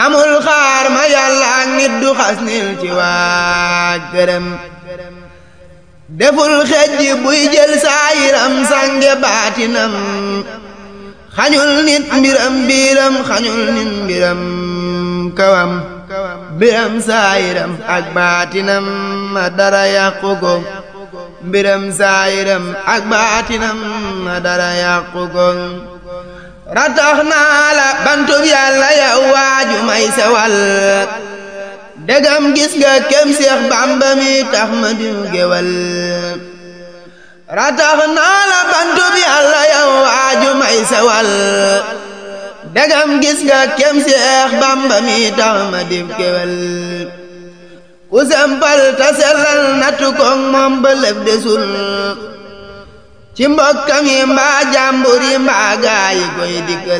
amul xaar ma yàlla ak nit du xas nil ci waa gërëm deful xejj buy jël saayiram sange baatinam xañul nit mbiram biiram xañul nit mbiram kawam mbiram saayiram ak baatinam ma dara yàqu ko mbiram saayiram ak baatinam ma dara yàqu ko ratax naa la bantub yàlla yow waaju may sewal degam gis nga kem seex bàmba mi tax ma diw gewal ratax naa la bantub yàlla yow waaju may sewal degam gis nga kem seex bàmba mi tax ma diw gewal ku sempal ta sellal nattu koŋ moom ba lëf desul ci mbokkam yi mbaa jàmbur yi mbaa gaayi koy dikkal